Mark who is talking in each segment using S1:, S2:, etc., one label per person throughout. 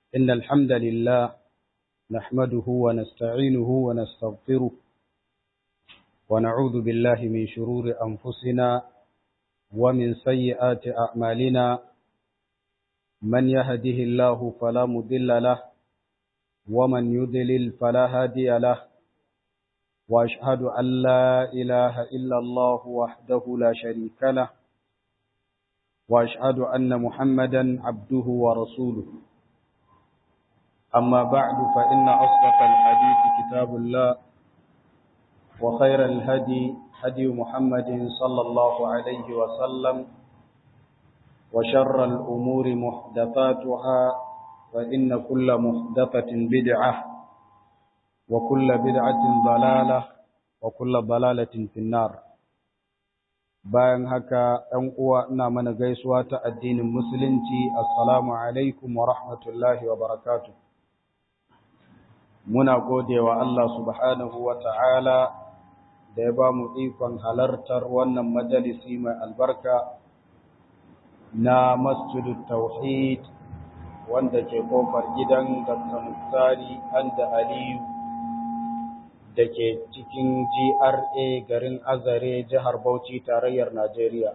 S1: إن الحمد لله نحمده ونستعينه ونستغفره ونعوذ بالله من شرور أنفسنا ومن سيئات أعمالنا من يهده الله فلا مضل له ومن يضلل فلا هادي له وأشهد أن لا إله إلا الله وحده لا شريك له وأشهد أن محمدا عبده ورسوله أما بعد فإن أصدق الحديث كتاب الله وخير الهدي هدي محمد صلى الله عليه وسلم وشر الأمور محدثاتها فإن كل محدثة بدعة وكل بدعة ضلالة وكل ضلالة في النار bayan haka ɗan uwa ina mana gaisuwa ta addinin musulunci assalamu alaikum wa rahmatullahi wa barakatuh muna godewa Allah subhanahu wa ta'ala da ya ba mu ikon halartar wannan majalisi mai albarka na masjidul tauhid wanda ke kofar gidan Dr. Muktari Anda Aliyu da ke cikin GRA garin Azare jihar Bauchi tarayyar Najeriya.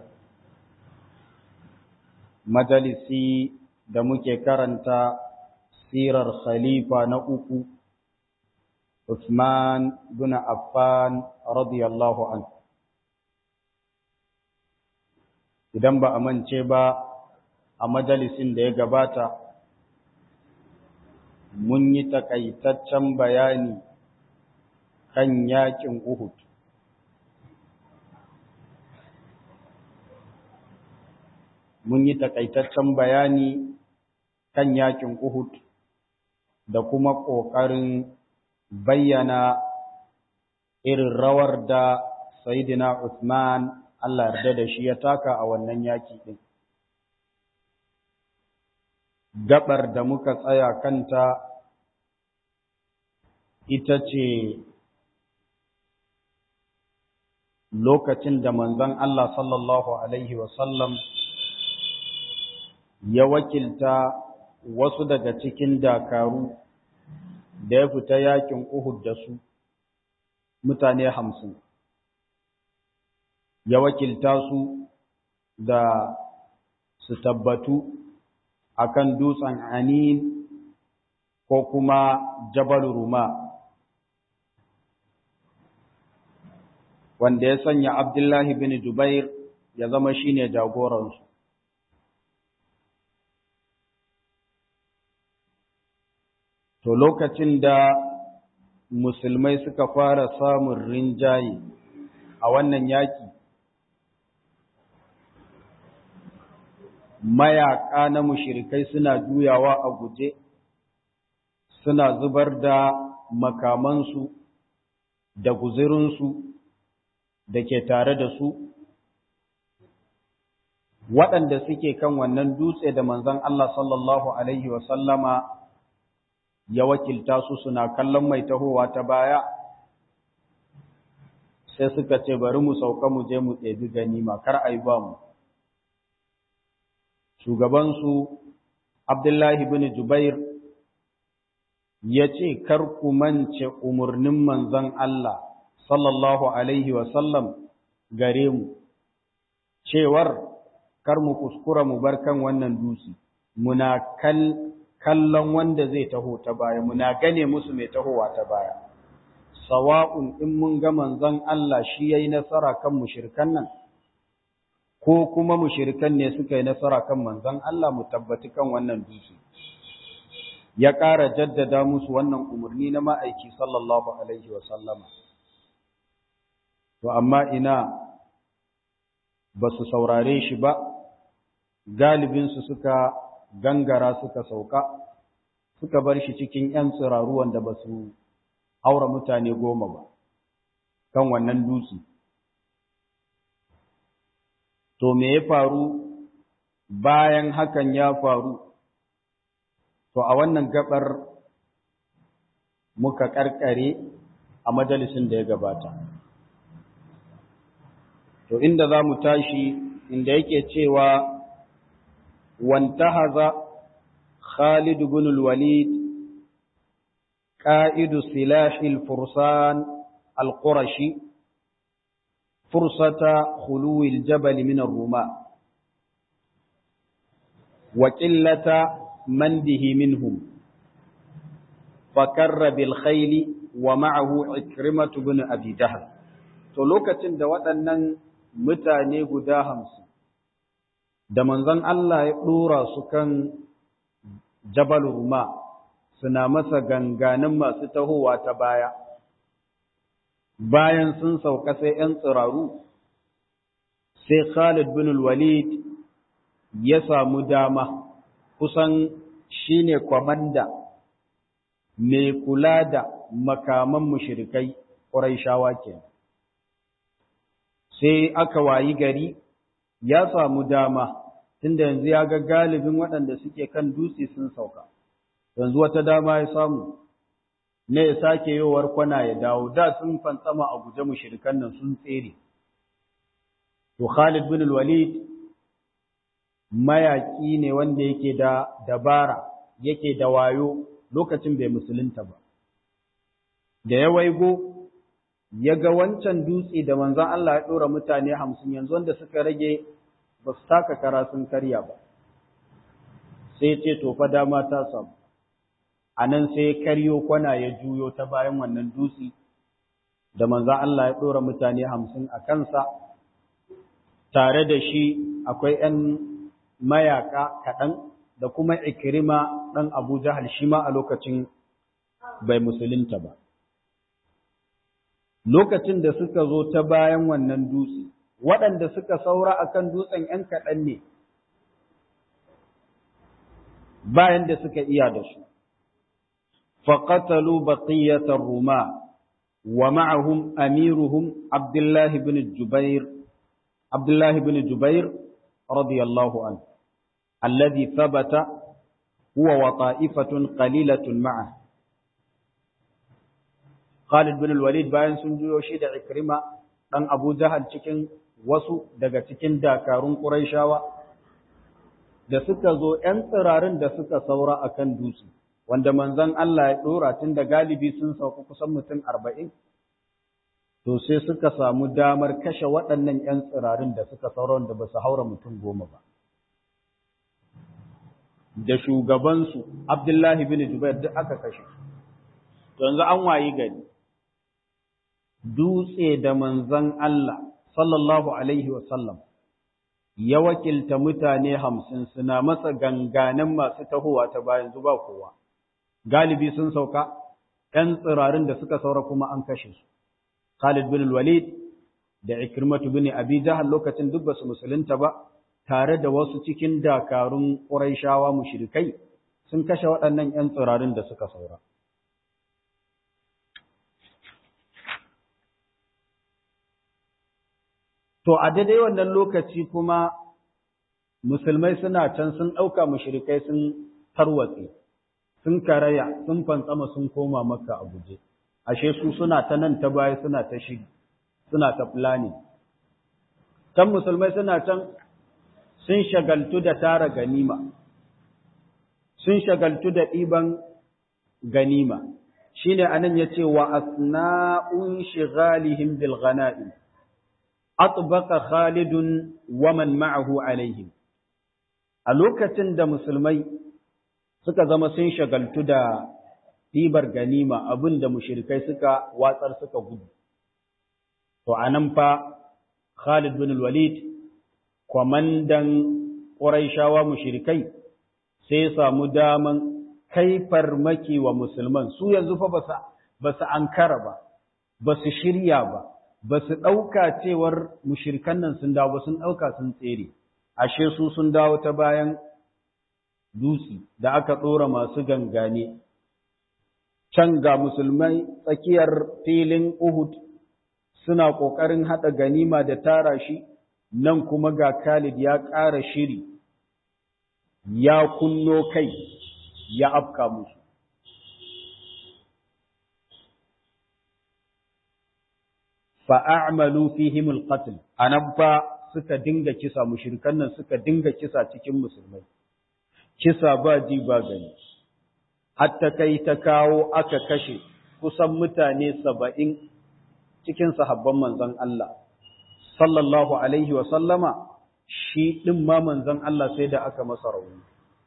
S1: Majalisi da muke karanta sirar khalifa na uku Uthman bin Affan radiyallahu anhu. Idan ba a mance ba a majalisin da ya gabata mun yi takaitaccen bayani kan yakin Uhud. Mun yi takaitaccen bayani kan yakin Uhud da kuma ƙoƙarin bayyana irin rawar da Sayyidina Uthman Allah yarda da shi ya taka a wannan yaki ɗin. Gabar da muka tsaya kanta ita ce lokacin da manzon Allah sallallahu Alaihi wasallam ya wakilta wasu daga cikin dakaru da ya fita yakin Uhud da su mutane hamsin. Ya wakilta su da su tabbatu akan dutsen Anin ko kuma Jabal Ruma. wanda ya sanya Abdullahi bin Jubair ya zama shine jagoransu. To lokacin da musulmai suka fara samun rinjaye a wannan yaki, mayaƙa na mushirikai suna juyawa a guje, suna zubar da makamansu da guzirinsu da ke tare da su waɗanda suke kan wannan dutse da manzon Allah sallallahu Alaihi wasallama ya wakilta su suna kallon mai tahowa ta baya sai suka ce bari mu sauka mu je mu ɗebi ganima kar a yi ba mu shugabansu Abdullahi bin Jubair ya ce kar ku mance umarnin manzon Allah sallallahu alaihi sallam gare mu cewar kar mu kuskura mu bar kan wannan dutse muna kallon wanda zai taho ta baya muna gane musu mai tahowa ta baya sawa'un in mun ga manzon Allah shi yayi nasara kan mushrikan nan ko kuma mushrikan ne suka yi nasara kan manzon Allah mu tabbati kan wannan dutse ya ƙara jaddada musu wannan umarni na ma'aiki sallallahu alaihi wa sallama to amma ina ba su saurare shi ba galibinsu suka gangara suka sauka suka bar shi cikin ‘yan tsiraru wanda ba su haura mutane goma ba kan wannan dutse. To me ya faru bayan hakan ya faru, to a wannan gabar muka karkare a majalisin da ya gabata. To inda za mu tashi inda yake cewa wantahaza Khalid ibn al-Walid قائد سلاح الفرسان القرشي فرصة خلو الجبل من الرومان وقلة من به منهم فكر بالخيل ومعه عكرمة بن أبي جهل to lokacin da waɗannan mutane guda hamsin da manzon Allah ya ɗora su kan Jabal Ruma suna masa ganganin masu tahowa ta baya bayan sun sauka sai ‘yan tsiraru sai Khalid bin Walid ya samu dama kusan shine kwamanda mai kula da makaman mushrikai Qurayshawa ke sai aka wayi gari ya samu dama tunda yanzu ya ga galibin waɗanda suke kan dutse sun sauka yanzu wata dama ya samu ne ya sake yowar kwana ya dawo da sun fantsama a guje mushrikan nan sun tsere to Khalid bin Walid mayaki ne wanda yake da dabara yake da wayo lokacin bai musulunta ba da ya waigo ya ga wancan dutse da manzon Allah ya dora mutane hamsin yanzu wanda suka rage ba su taka kara sun karya ba sai ce to fa dama ta samu a nan sai karyo kwana ya juyo ta bayan wannan dutse da manzon Allah ya dora mutane hamsin a kansa tare da shi akwai ‘yan mayaka kaɗan da kuma ikirima ɗan Abu Jahal shi ma a lokacin bai musulunta ba. Lokacin da suka zo ta bayan wannan dutse, waɗanda suka saura a kan dutsen ‘yan kaɗan ne, bayan da suka iya da su. فقتلوا بقية الرماة ومعهم أميرهم عبد الله بن الجبير عبد الله بن جبير رضي الله عنه الذي ثبت هو وطائفة قليلة معه Khalid bin Walid bayan sun juyo shi da Ikrima dan Abu Jahal cikin wasu daga cikin dakarun Qurayshawa da suka zo ‘yan tsirarin da suka saura a kan dutse, wanda manzon Allah ya ɗora tun da galibi sun sauka kusan mutum arba'in, to sai suka samu damar kashe waɗannan ‘yan tsirarin da suka saura wanda ba su haura mutum goma ba. Da shugabansu, Abdullahi bin Jubair duk aka kashe. Yanzu an wayi gari, dutse da manzon Allah, sallallahu Alaihi wasallam, ya wakilta mutane hamsin suna masa ganganin masu tahowa ta bayan zuba kowa. Galibi sun sauka, ‘yan tsirarin da suka saura kuma an kashe su. Khalid bin Walid da Ikrimatu bin Abi Jahal lokacin duk basu musulunta ba, tare da wasu cikin dakarun Qurayshawa mushrikai sun kashe waɗannan ‘yan tsirarin da suka saura. To, a daidai wannan lokaci kuma musulmai suna can sun ɗauka mushrikai sun tarwatse, sun karaya, sun fantsama sun koma maka a guje. Ashe su suna ta nan ta baya suna ta shiri, suna ta fulani. Can musulmai suna can sun shagaltu da tara ganima, sun shagaltu da ɗiban ganima. Shi ne anan ya ce wa asna'un shigalihim bil ghana'im. atbaka Khalidun waman ma'ahu alaihim a lokacin da musulmai suka zama sun shagaltu da ɗibar ganima abin da mushrikai suka watsar suka gudu to anan fa Khalid bin Walid kwamandan Qurayshawa mushrikai sai ya samu daman kai farmaki wa musulman su yanzu fa ba su ankara ba ba su shirya ba ba su ɗauka cewar mushirkan nan sun dawo sun ɗauka sun tsere, ashe su sun dawo ta bayan dutse da aka ɗora masu gangane. Can ga musulmai tsakiyar filin Uhud suna ƙoƙarin haɗa ganima da tara shi, nan kuma ga Khalid ya ƙara shiri, ya kunno kai, ya afka musu. fa'amalu fihim alqatl anan fa suka dinga kisa mushrikan nan suka dinga kisa cikin musulmai kisa ba ji ba gani hatta kai ta kawo aka kashe kusan mutane saba'in cikin sahabban manzon Allah sallallahu alaihi wa sallama shi ɗin ma manzon Allah sai da aka masa rauni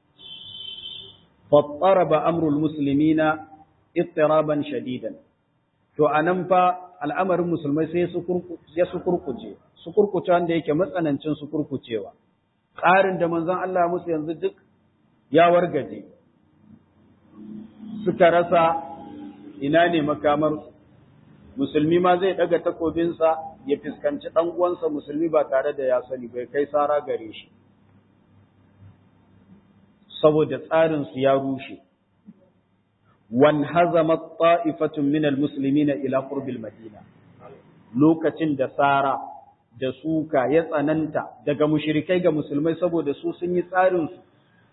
S1: fattaraba amrul muslimina ittiraban shadidan to anan fa al'amarin musulmai sai ya su kurkuce su kurkuce wanda yake matsanancin su kurkucewa tsarin da manzon Allah musu yanzu duk ya wargaje suka rasa ina ne makamar musulmi ma zai daga takobinsa ya fuskanci dan uwansa musulmi ba tare da ya sani bai kai sara gare shi saboda tsarin su ya rushe wan hazamat ta'ifatun min almuslimina ila qurbil madina lokacin da sara da suka ya tsananta daga mushrikai ga musulmai saboda su sun yi tsarin su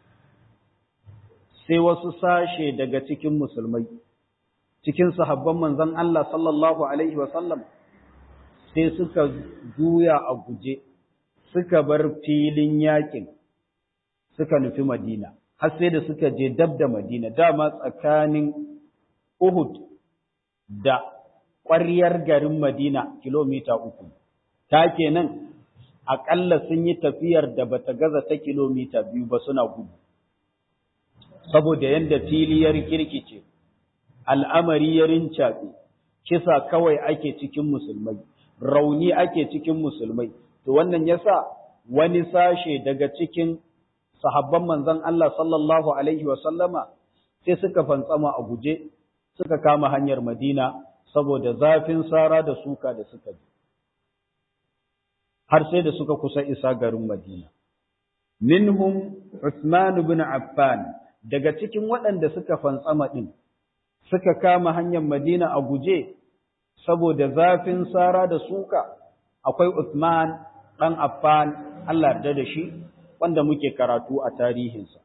S1: sai wasu sashe daga cikin musulmai cikin sahabban manzon Allah sallallahu alaihi wa sallam sai suka juya a guje suka bar filin yakin suka nufi Madina har sai da suka je dab da Madina dama tsakanin Uhud da ƙwaryar garin Madina kilomita uku ta kenan aƙalla sun yi tafiyar da bata gaza ta kilomita biyu ba suna gudu saboda yadda filiyar kirkice al'amari ya rincaɓe kisa kawai ake cikin musulmai rauni ake cikin musulmai to wannan yasa wani sashe daga cikin sahabban manzon Allah sallallahu alaihi wa sallama sai suka fantsama a guje suka kama hanyar Madina saboda zafin sara da suka da suka ji har sai da suka kusa isa garin Madina minhum Uthman ibn Affan daga cikin waɗanda suka fantsama din suka kama hanyar Madina a guje saboda zafin sara da suka akwai Uthman dan Affan Allah yarda da shi wanda muke karatu a tarihinsa.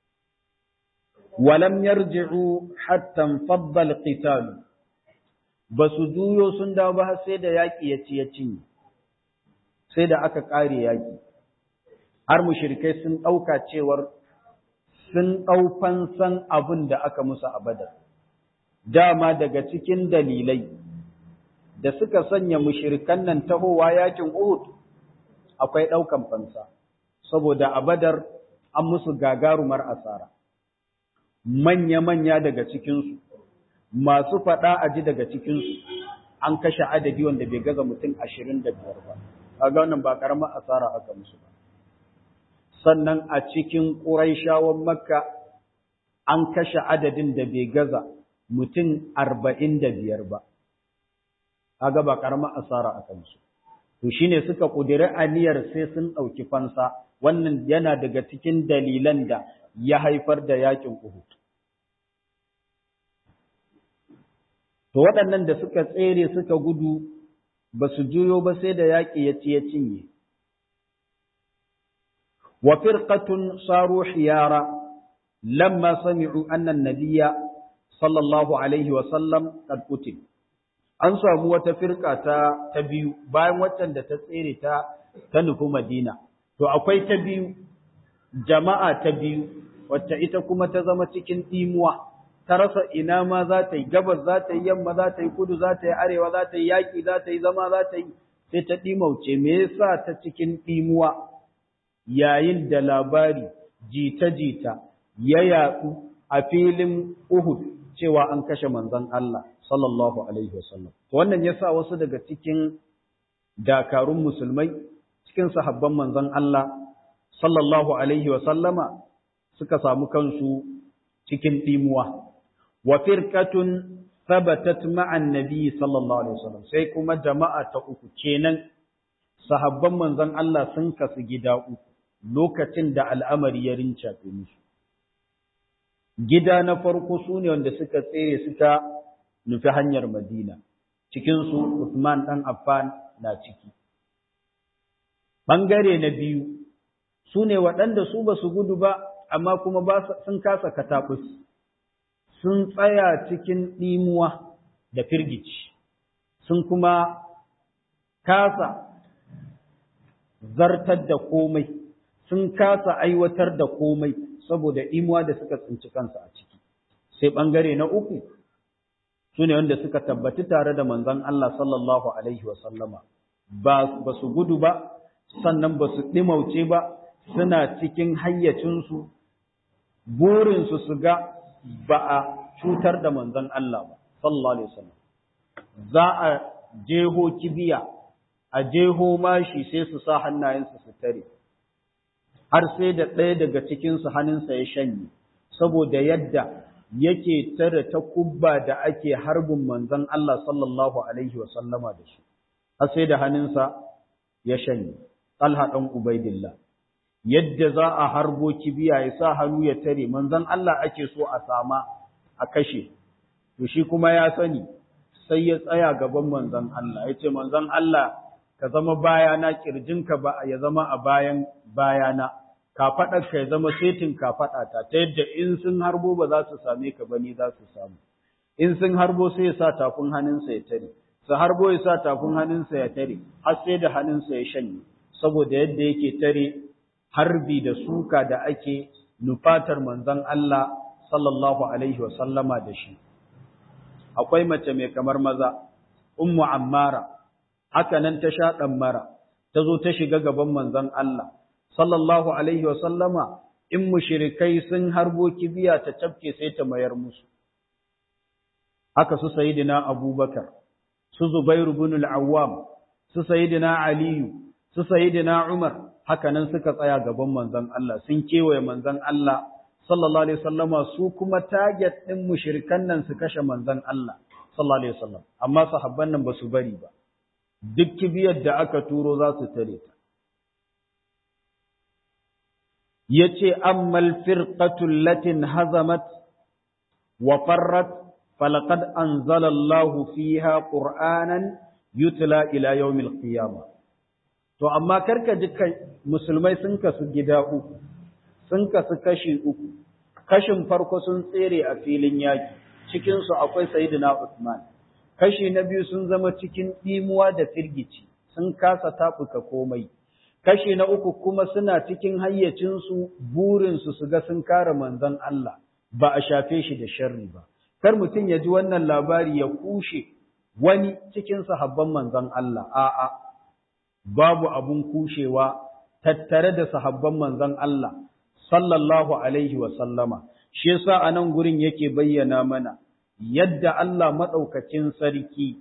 S1: Walam yarji'u hatta faddal qital ba su juyo sun dawo ba sai da yaƙi ya ci ya cinye, sai da aka ƙare yaƙi. Har mushrikai sun ɗauka cewar sun ɗau fansan abin da aka musu a badar. Dama daga cikin dalilai da suka sanya mushrikan nan tahowa yaƙin Uhud akwai ɗaukan fansa. saboda a badar an musu gagarumar asara. Manya-manya daga cikinsu, masu faɗa a ji daga cikinsu, an kashe adadi wanda bai gaza mutum ashirin da biyar ba, a ga wannan ba ƙaramar asara aka musu ba. Sannan a cikin ƙuraishawan Makka an kashe adadin da bai gaza mutum arba'in da biyar ba, a ga ba ƙaramar asara aka musu. To shi ne suka ƙudiri aniyar sai sun ɗauki fansa, wannan yana daga cikin dalilan da ya haifar da yakin Uhud. To waɗannan da suka tsere suka gudu ba su juyo ba sai da yaƙi ya ci ya cinye. Wa firqatun saru hiyara lamma sami'u anna nabiyya sallallahu alaihi wa sallam qad qutil. An samu wata firka ta ta biyu bayan waccan da ta tsere ta ta nufi Madina. To akwai ta biyu, jama'a ta biyu, wacce ita kuma ta zama cikin ɗimuwa, ta rasa ina ma za ta yi, gabas za ta yi, yamma za ta yi, kudu za ta yi, arewa za ta yi, yaƙi za ta yi, zama za ta yi, sai ta ɗimauce, me yasa ta cikin ɗimuwa yayin da labari jita-jita ya yaɗu a filin Uhud cewa an kashe manzon Allah sallallahu alaihi wasallam. Wannan yasa wasu daga cikin dakarun musulmai cikin sahabban manzon Allah sallallahu alaihi wa sallama suka samu kansu cikin dimuwa wa firqatun thabatat ma'an nabi sallallahu alaihi wasallam sai kuma jama'a ta uku kenan sahabban manzon Allah sun kasu gida uku lokacin da al'amari ya rinca musu gida na farko sune wanda suka tsere suka nufi hanyar Madina cikin su Uthman dan Affan na ciki Ɓangare na biyu su ne waɗanda su ba su gudu ba, amma kuma ba sun kasa kataɓus, sun tsaya cikin ɗimuwa da firgici, sun kuma kasa zartar da komai, sun kasa aiwatar da komai, saboda imuwa da suka tsinci kansu a ciki sai bangare na uku su ne wanda suka tabbati tare da manzon Allah sallallahu alaihi wa sallama ba ba su gudu ba sannan ba su ɗimauce ba suna cikin hayyacinsu burinsu su ga ba a cutar da manzon Allah ba sallallahu alaihi wasallam za a jeho kibiya a jeho mashi sai su sa hannayensu su tare har sai da ɗaya daga cikinsu hannunsa ya shanye saboda yadda yake tare ta kubba da ake harbin manzon Allah sallallahu alaihi wasallama da shi har sai da hannunsa ya shanye Talha ɗan Ubaidillah yadda za a harbo kibiya ya sa hannu ya tare manzon Allah ake so a sama a kashe to shi kuma ya sani sai ya tsaya gaban manzon Allah ya ce manzon Allah ka zama bayana kirjinka ba ya zama a bayan bayana kafaɗar ka ya zama setin kafaɗa ta ta yadda in sun harbo ba za su same ka ba ni za su samu in sun harbo sai ya sa tafin hannunsa ya tare su harbo ya sa tafin hannunsa ya tare har sai da hannunsa ya shanye saboda yadda yake tare harbi da suka da ake nufatar manzon Allah sallallahu alaihi wa sallama da shi akwai mace mai kamar maza ummu ammara haka nan ta sha mara ta zo ta shiga gaban manzon Allah sallallahu alaihi wa sallama in mushrikai sun harbo kibiya ta tafke sai ta mayar musu haka su sayyidina abubakar su zubairu ibn al-awwam su sayyidina aliyu su sayyidina umar haka nan suka tsaya gaban manzon Allah sun kewaye manzon Allah sallallahu alaihi wasallama su kuma target din mushrikan nan su kashe manzon Allah sallallahu alaihi wasallam amma sahabban nan ba su bari ba duk kibiyar da aka turo za su tare ta yace ammal firqatul latin hazamat wa farrat falaqad anzala Allahu fiha qur'anan yutla ila yawmil qiyamah to amma karka ji kai musulmai sun kasu gida uku sun kasu kashi uku kashin farko sun tsere a filin yaki cikin su akwai sayyidina Usman kashi na biyu sun zama cikin dimuwa da firgici sun kasa tafuka komai kashi na uku kuma suna cikin hayyacin su burin su su ga sun kare manzon Allah ba a shafe shi da sharri ba kar mutum ya ji wannan labari ya kushe wani cikin sahabban manzon Allah a'a babu abun kushewa tattare da sahabban manzon Allah sallallahu alaihi wa sallama shi yasa anan gurin yake bayyana mana yadda Allah madaukakin sarki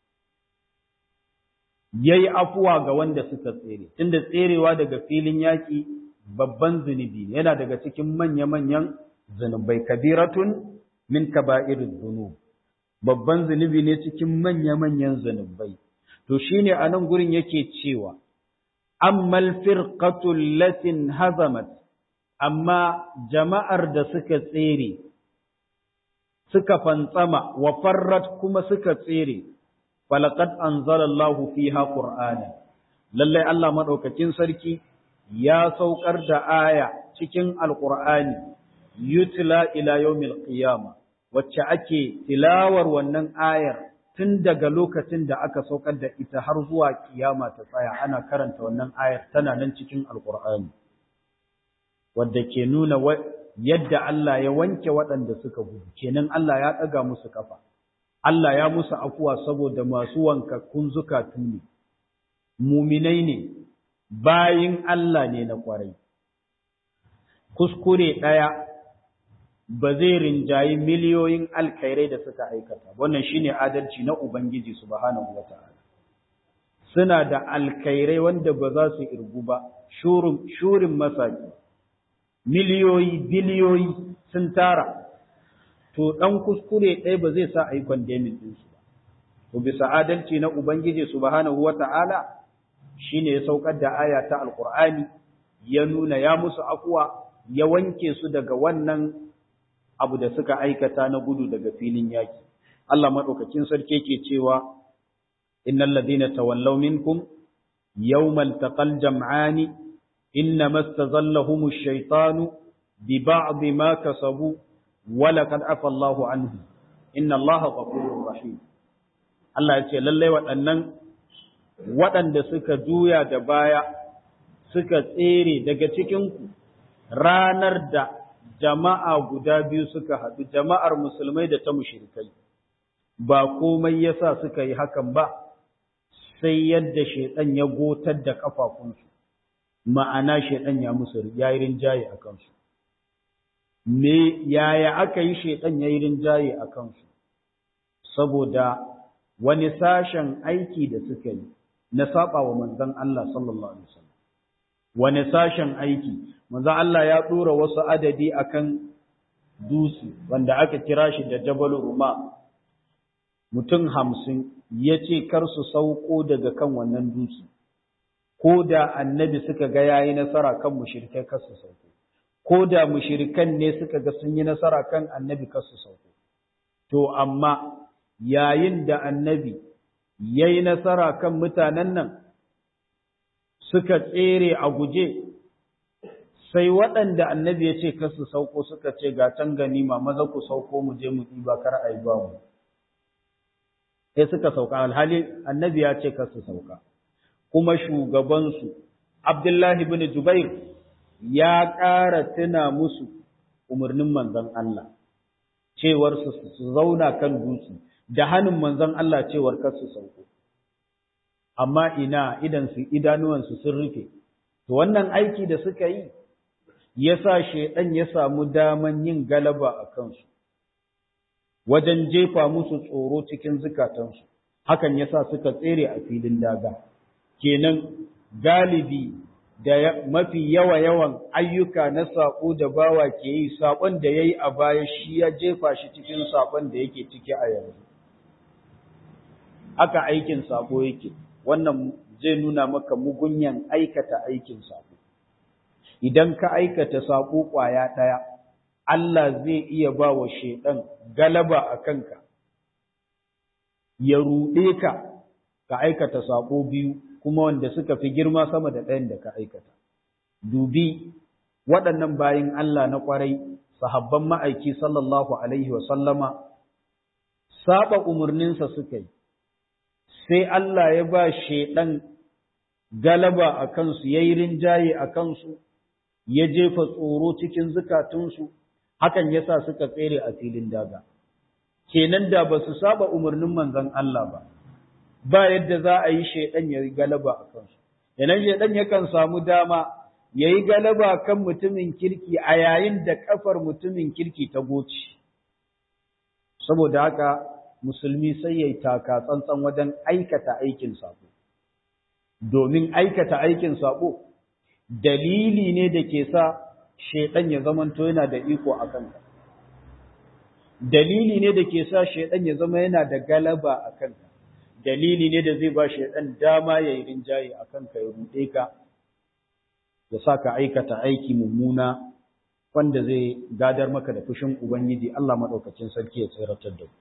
S1: yayi afuwa ga wanda suka tsere tunda tserewa daga filin yaki babban zunubi ne yana daga cikin manya-manyan zunubai kabiratun min kaba'iriz zunub babban zunubi ne cikin manya-manyan zunubai to shine a nan gurin yake cewa ammal firqatul latin hazamat amma jama'ar da suka tsere suka fantsama wa farrat kuma suka tsere falaqad anzalallahu fiha qur'ana lalle Allah madaukakin sarki ya saukar da aya cikin alqur'ani yutla ila yawmil qiyama wacce ake tilawar wannan ayar tun daga lokacin da aka saukar da ita har zuwa kiyama ta tsaya ana karanta wannan ayar tana nan cikin alkur'ani wadda ke nuna yadda Allah ya wanke waɗanda suka gudu kenan Allah ya ɗaga musu kafa Allah ya musu afuwa saboda masu wankakkun zukatu ne muminai ne bayin Allah ne na kwarai kuskure ɗaya ba zai rinjayi miliyoyin alkhairai da suka aikata wannan shine adalci na ubangiji subhanahu wata'ala suna da alkhairai wanda ba za su irgu ba shurin shurin masaki miliyoyi biliyoyi sun tara to dan kuskure ɗaya ba zai sa a yi condemning din su ba to bisa adalci na ubangiji subhanahu wata'ala shine ya saukar da aya ta alqur'ani ya nuna ya musu afwa ya wanke su daga wannan abu da suka aikata na gudu daga filin yaki. Allah maɗaukakin sarki ke cewa, Innal ladina tawallaw minkum yawmal taqal jam'ani inna mastazallahum ash-shaytanu bi ba'd ma kasabu wa laqad afa Allahu anhu inna Allaha ghafurur rahim Allah ya ce lallai waɗannan waɗanda suka juya da baya suka tsere daga cikin ku ranar da jama'a guda biyu suka haɗu jama'ar musulmai da ta mushrikai ba komai yasa suka yi hakan ba sai yadda shaidan ya gotar da kafafunsu ma'ana shaidan ya musu yayi rinjaye a kansu me yaya aka yi shaidan yayi rinjaye a kansu saboda wani sashen aiki da suka yi na saba wa manzon Allah sallallahu alaihi wasallam wani sashen aiki manzon Allah ya dora wasu adadi akan dusi wanda aka kira shi da Jabal Ruma mutum hamsin ya ce kar su sauko daga kan wannan dusi ko da annabi suka ga yayi nasara kan mushrikai kar su sauko ko da mushrikan ne suka ga sun yi nasara kan annabi kar su sauko to amma yayin da annabi ya yi nasara kan mutanen nan suka tsere a guje sai waɗanda annabi ya ce kasu sauko suka ce ga can ganima maza ku sauko mu je mu ɗiba kar a yi ba mu sai suka sauka alhali annabi ya ce kasu sauka kuma shugabansu abdullahi bin jubair ya ƙara tuna musu umarnin manzon Allah cewar su zauna kan dutse da hannun manzon Allah cewar kar su sauko amma ina idan su idanuwansu sun rufe to wannan aiki da suka yi yasa shedan ya samu daman yin galaba a kansu wajen jefa musu tsoro cikin zukatansu hakan yasa suka tsere a filin daga kenan galibi da mafi yawa yawan ayyuka na saƙo da bawa ke yi saƙon da ya yi a baya shi ya jefa shi cikin saƙon da yake ciki a yanzu haka aikin saƙo yake wannan zai nuna maka mugunyan aikata aikin saƙo idan ka aikata saƙo ƙwaya ɗaya Allah zai iya ba wa shaiɗan galaba a kanka ya ruɗe ka ka aikata saƙo biyu kuma wanda suka fi girma sama da ɗayan da ka aikata. Dubi waɗannan bayin Allah na ƙwarai, sahabban ma'aiki sallallahu Alaihi wasallama, saba umarninsa suka yi, sai Allah ya ba shaiɗan galaba a kansu, ya yi rinjaye a kansu, ya jefa tsoro cikin zukatunsu, hakan ya sa suka tsere a filin daga. Kenan da ba su saba umarnin manzon Allah ba. ba yadda za a yi shaidan ya yi galaba a kansu. Yanan shaidan yakan samu dama ya yi galaba kan mutumin kirki a yayin da kafar mutumin kirki ta goci. Saboda haka musulmi sai ya yi taka tsantsan wajen aikata aikin sabo. Domin aikata aikin sabo dalili ne da ke sa shaidan ya zamanto yana da iko a kanka. Dalili ne da ke sa shaidan ya zama yana da galaba a kanka. dalili ne da zai ba shi ɗan dama ya yi rinjaye a kanka ya ruɗe ka, ya sa ka aikata aiki mummuna wanda zai gadar maka da fushin Ubangiji Allah maɗaukacin sarki ya tsiratar da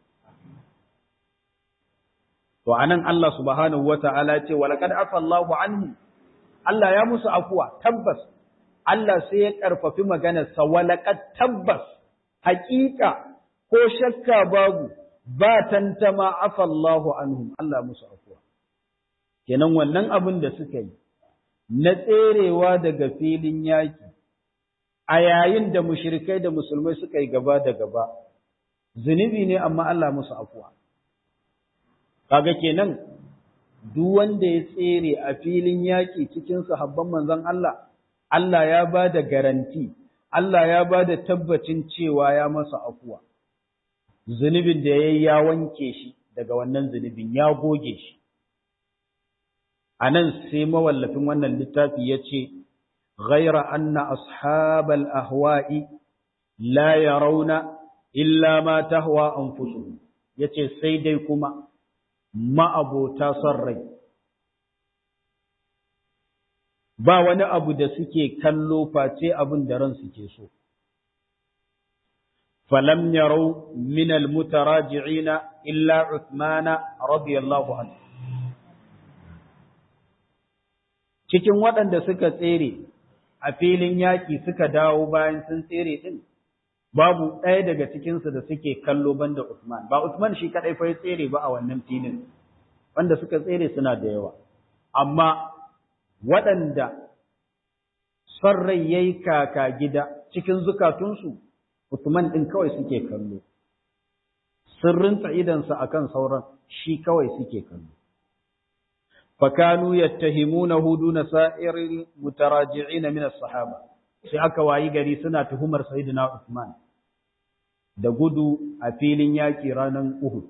S1: To, a nan Allah subhanahu wa ta'ala ce, Walaƙad afa Allahu anhu, Allah ya musu afuwa, tabbas, Allah sai ya ƙarfafi maganarsa, walaƙad tabbas, haƙiƙa ko shakka babu, ba tantama afallahu anhum Allah musu afuwa kenan wannan abin da suka yi na tserewa daga filin yaki a yayin da mushrikai da musulmai suka yi gaba da gaba zunubi ne amma Allah musu afuwa kaga kenan duk wanda ya tsere a filin yaki cikin sahabban manzon Allah Allah ya ba da garanti Allah ya ba da tabbacin cewa ya masa afuwa zunubin da ya yi ya wanke shi daga wannan zunubin ya goge shi. A nan sai mawallafin wannan littafi ya ce, Ghaira anna ashabal ahwa'i la yarawna illa ma tahwa anfusuhum yace sai dai kuma ma'abota son rai ba wani abu da suke kallo face abin da ran suke so فلم يروا من المتراجعين إلا عثمان رضي الله عنه cikin waɗanda suka tsere a filin yaƙi suka dawo bayan sun tsere ɗin babu ɗaya daga cikinsu da suke kallo banda Usman ba Usman shi kaɗai fa ya tsere ba a wannan filin wanda suka tsere suna da yawa amma waɗanda son rai yayi kaka gida cikin zukatunsu Uthman din kawai suke kallo sirrin idansa akan sauran shi kawai suke kallo fakanu yattahimunahu duna sa'iril mutaraji'in min as-sahaba sai aka wayi gari suna tuhumar sayyidina Uthman da gudu a filin yaki ranar Uhud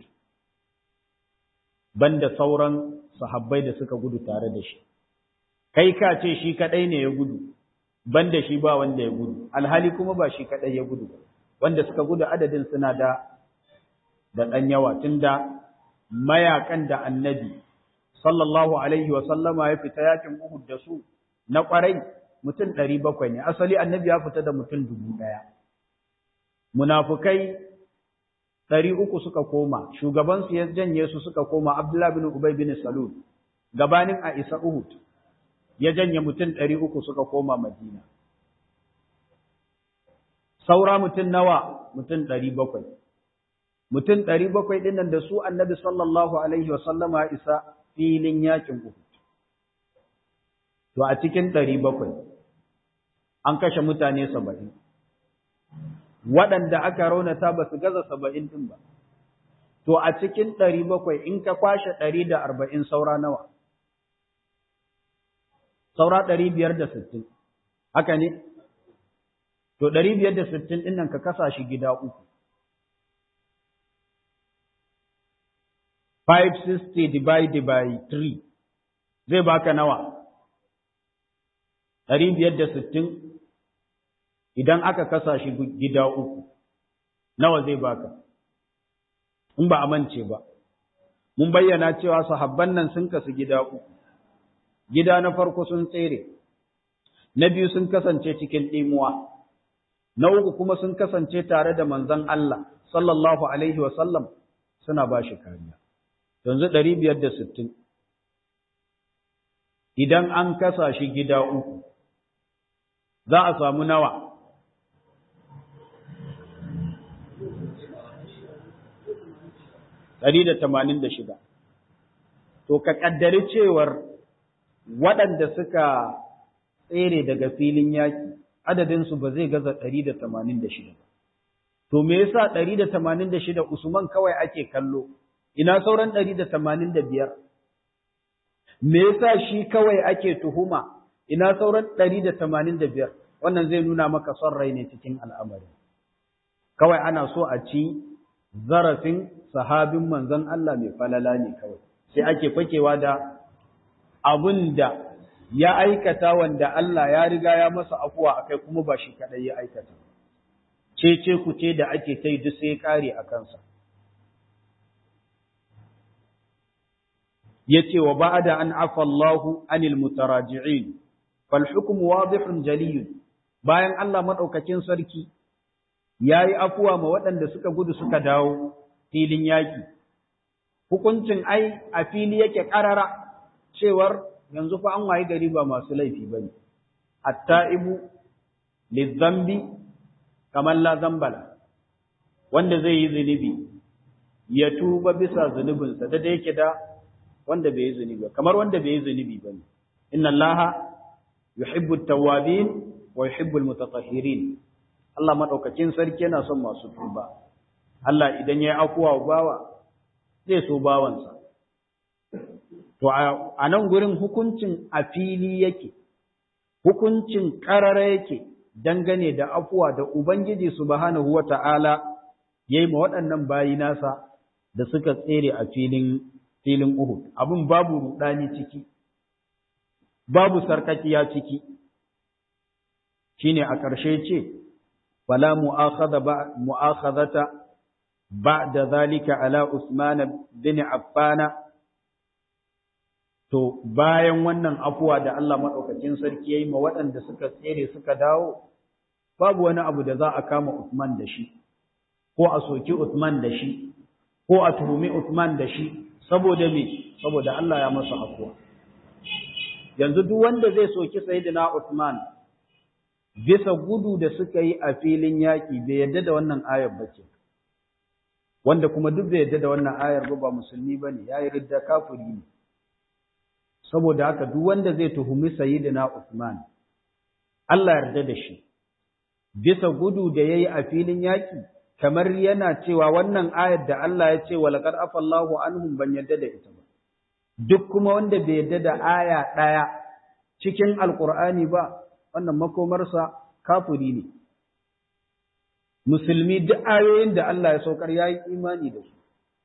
S1: banda sauran sahabbai da suka gudu tare da shi kai ka ce shi kadai ne ya gudu banda shi ba wanda ya gudu alhali kuma ba shi kadai ya gudu wanda suka gudu adadin suna da da dan yawa tunda mayakan da annabi sallallahu alaihi wa sallama ya fita yakin Uhud da su na kwarai mutum 700 ne asali annabi ya fita da mutum 1000 munafukai ɗari uku suka koma, shugabansu ya janye su suka koma Abdullah bin Ubay bin Salul, gabanin a isa Uhud, ya janye mutum ɗari uku suka koma Madina. Saura mutum nawa mutum ɗari bakwai. Mutum ɗari bakwai ɗinnan da su annabi sallallahu Alaihi wasallama isa filin yakin Uhud. To a cikin ɗari bakwai, an kashe mutane saba'in. waɗanda aka raunata ba su gaza saba'in ɗin ba. To a cikin ɗari bakwai in ka kwashe ɗari da arba'in saura nawa? Saura ɗari biyar da sittin, haka ne? To ɗari biyar da sittin ɗin nan ka kasa shi gida uku. 560 divided by 3 zai baka nawa? Ɗari biyar da sittin idan aka kasa shi gida uku, nawa zai baka, in ba a mance ba. Mun bayyana cewa sahabban nan sun kasu gida uku, gida na farko sun tsere, na biyu sun kasance cikin ɗimuwa, na uku kuma sun kasance tare da manzon Allah, sallallahu Alaihi wasallam suna ba shi kariya. Yanzu ɗari biyar da sittin, idan an kasa shi gida uku, za a samu nawa. ɗari da tamanin da shida. To, ka ƙaddari cewar waɗanda suka tsere daga filin yaƙi, adadinsu ba zai gaza ɗari da tamanin da shida ba. To, me yasa ɗari da tamanin da shida Usman kawai ake kallo, ina sauran ɗari da tamanin da biyar? Me yasa shi kawai ake tuhuma, ina sauran ɗari da tamanin da biyar? Wannan zai nuna maka son rai ne cikin al'amari. Kawai ana so a ci zarafin sahabin manzon Allah mai falala ne kawai sai ake fakewa da abun da ya aikata wanda Allah ya riga ya masa afuwa akai kuma ba shi kadai ya aikata cece ku ce da ake tai duk sai kare a kansa yace wa ba'da an afa Allahu anil mutaraji'in fal hukmu wadihun jaliyun bayan Allah madaukakin sarki yayi afuwa ma waɗanda suka gudu suka dawo filin yaƙi. Hukuncin ai a fili yake ƙarara cewar yanzu fa an wayi gari ba masu laifi ba ne. Atta'ibu lizzambi kamar la zambala, wanda zai yi zunubi, ya tuba bisa zunubinsa da da yake da wanda bai yi zunubi ba, kamar wanda bai yi zunubi ba ne. Inna Allah yuhibbu tawwabin wa yuhibbu al-mutatahhirin. Allah madaukakin sarki yana son masu tuba. Allah idan ya yi afuwa bawa zai so bawansa. To, a nan gurin hukuncin a fili yake, hukuncin ƙarara yake dangane da afuwa da Ubangiji Subhanahu wa ta'ala ya yi ma waɗannan bayi nasa da suka tsere a filin filin Uhud. Abin babu ruɗani ciki, babu sarkakiya ciki, shi ne a ƙarshe ce, Fala mu'akhadata بعد ذلك على عثمان بن عفان to bayan wannan afuwa da Allah madaukakin sarki yayi ma waɗanda suka tsere suka dawo babu wani abu da za a kama Uthman da shi ko a soki Uthman da shi ko a tuhumi Uthman da shi saboda me saboda Allah ya masa afuwa yanzu duk wanda zai soki sayyidina Uthman bisa gudu da suka yi a filin yaƙi bai yarda da wannan ayar bace wanda kuma duk bai yarda da wannan ayar ba ba musulmi bane yayi ridda kafiri ne saboda haka duk wanda zai tuhumi sayyidina Uthman Allah yarda da shi bisa gudu da yayi a filin yaki kamar yana cewa wannan ayar da Allah ya ce walaqad afallahu anhum ban yadda da ita ba duk kuma wanda bai yadda da aya ɗaya cikin alkur'ani ba wannan makomarsa kafuri ne musulmi duk ayoyin da Allah ya saukar yayi imani da su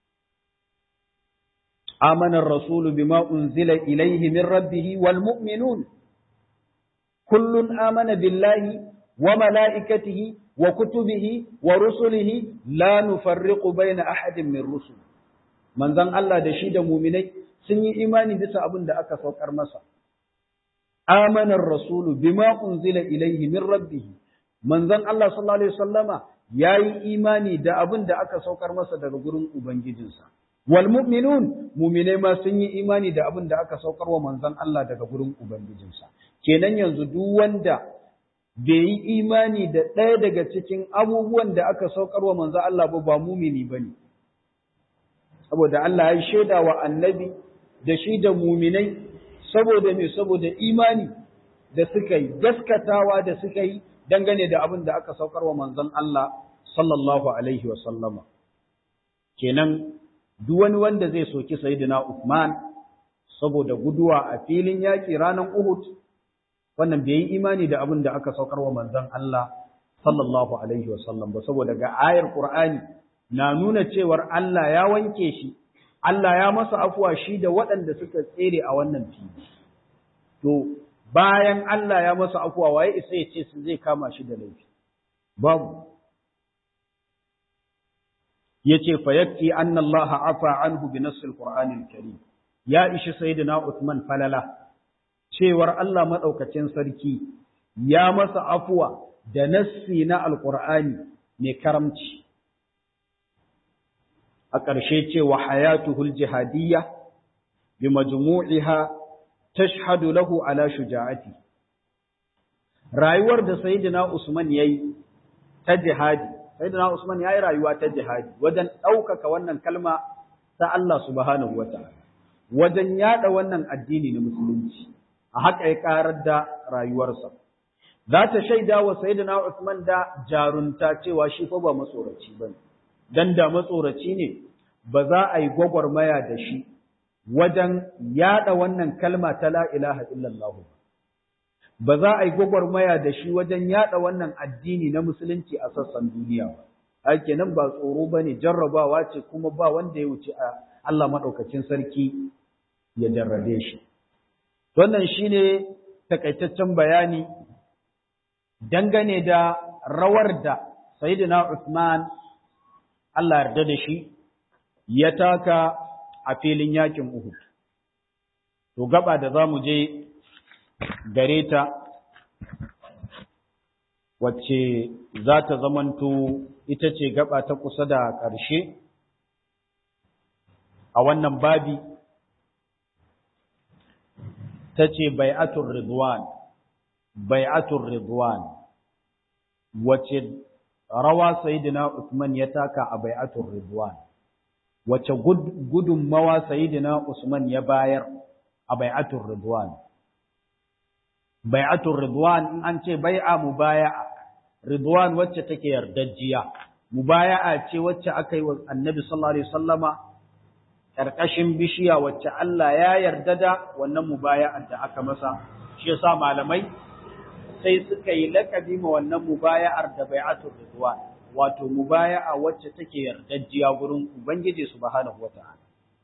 S1: amana ar-rasulu bima unzila ilayhi min rabbih wal mu'minun kullun amana billahi wa malaikatihi wa kutubihi wa rusulihi la nufarriqu baina ahadin min rusul manzon Allah da shi da mu'minai sun yi imani bisa abin da aka saukar masa amanar rasulu bima unzila ilaihi min rabbih manzon Allah sallallahu alaihi wasallama yayi imani da abin da aka saukar masa daga gurin ubangijinsa wal mu'minun mu'minai ma sun yi imani da abin da aka saukar wa manzon Allah daga gurin ubangijinsa kenan yanzu duk wanda bai yi imani da ɗaya daga cikin abubuwan da aka saukar wa manzon Allah ba ba mumini bane saboda Allah ya shaida wa annabi da shi da muminai saboda me saboda imani da suka yi gaskatawa da suka yi dangane da abin da aka saukar wa manzon Allah sallallahu alaihi wa sallama kenan duk wani wanda zai soki sayyidina Uthman saboda guduwa a filin yaki ranar Uhud wannan bai yi imani da abin da aka saukar wa manzon Allah sallallahu alaihi wa sallam ba saboda ga ayar Qur'ani na nuna cewar Allah ya wanke shi Allah ya masa afuwa shi da waɗanda suka tsere a wannan fili. To, bayan Allah ya masa afuwa waye isa ya ce su zai kama shi da laifi. Babu. Ya ce, fayakki an Allah afa anhu bi nassil Qur'anil Karim. Ya ishi Sayyidina Uthman falala, cewar Allah maɗaukacin sarki ya masa afuwa da nassi na Alƙur'ani mai karamci. a ƙarshe cewa hayatuhul jihadiyya bi majmu'iha tashhadu lahu ala shuja'ati rayuwar da sayyidina Usman yayi ta jihadi sayyidina Usman yayi rayuwa ta jihadi wajen ɗaukaka wannan kalma ta Allah subhanahu wata'ala wajen yada wannan addini na musulunci a haka ya karar da rayuwarsa za ta shaida wa sayyidina Usman da jarunta cewa shi fa ba matsoraci bane dan da matsoraci ne ba za a yi gwagwarmaya da shi wajen yada wannan kalma ta la ilaha illallah ba za a yi gwagwarmaya da shi wajen yada wannan addini na musulunci a sassan duniya ba ake nan ba tsoro ba ne jarrabawa ce kuma ba wanda ya wuce a Allah maɗaukacin sarki ya jarrabe shi wannan shine takaitaccen bayani dangane da rawar da sayyidina Uthman Allah yarda da shi ya taka a filin yakin Uhud. To gaba da za mu je gare ta wacce za ta zamanto ita ce gaba ta kusa da ƙarshe a wannan babi ta ce bai'atul ridwan bai'atul ridwan wacce rawa sayyidina Usman ya taka a bai'atul ridwan wace gudunmawa sayyidina Usman ya bayar a bai'atul ridwan bai'atul ridwan in an ce bai'a mubaya'a ridwan wacce take yardajjiya mubaya'a ce wacce aka yi wa annabi sallallahu alaihi wasallama karkashin bishiya wacce Allah ya yarda da wannan mubaya'ar da aka masa shi yasa malamai sai suka yi lakabi ma wannan mubaya'ar da bai'atul ridwan wato mubaya'a wacce take yardajjiya gurin ubangiji subhanahu wata'ala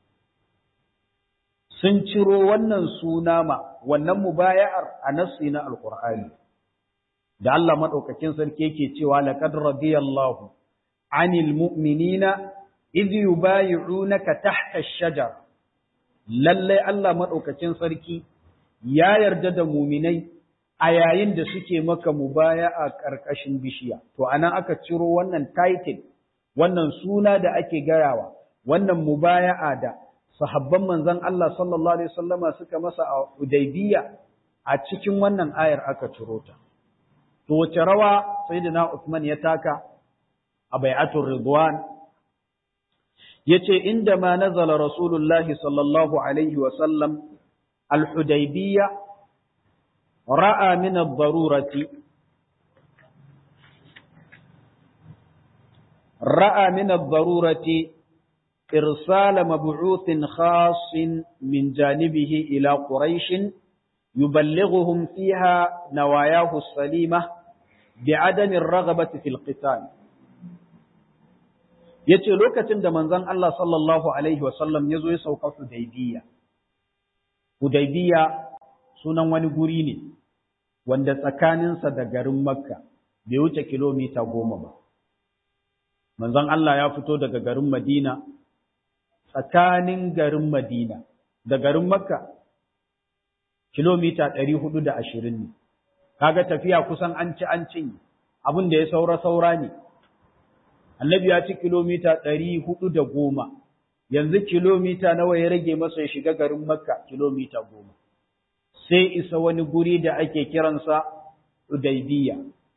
S1: sun ciro wannan suna ma wannan mubaya'ar a nassi na alqur'ani da Allah madaukakin sarki yake cewa laqad radiyallahu anil mu'minina idh yubayi'unaka tahta ash-shajar lalle Allah madaukakin sarki ya yarda da mu'minai a yayin da suke maka mubaya'a karkashin bishiya to anan aka ciro wannan title wannan suna da ake gayawa wannan mubaya'a da sahabban manzon Allah sallallahu alaihi wasallama suka masa a Hudaybiya a cikin wannan ayar aka ciro ta to wace rawa sayyidina Uthman ya taka a bai'atul ridwan yace inda ma nazala rasulullahi sallallahu alaihi wasallam al-Hudaybiyya ra'a min ad-darurati ra'a min ad-darurati irsal mab'uth khas min janibihi ila quraish yuballighuhum fiha nawayahu as-salimah bi'adami ar-raghabati fil qital yace lokacin da manzon Allah sallallahu alaihi wasallam yazo ya sauka Hudaybiyya Hudaybiyya sunan wani guri ne wanda tsakaninsa da garin Makka bai wuce kilomita goma ba. Manzon Allah ya fito daga garin Madina, tsakanin garin Madina da garin Makka kilomita ɗari hudu da ashirin ne. Kaga tafiya kusan an ci an cinye, abin da ya saura-saura ne. Annabi ya ci kilomita ɗari hudu da goma, yanzu kilomita nawa ya rage masa ya shiga garin Makka kilomita goma. sai isa wani guri da ake kiransa Udaibiya.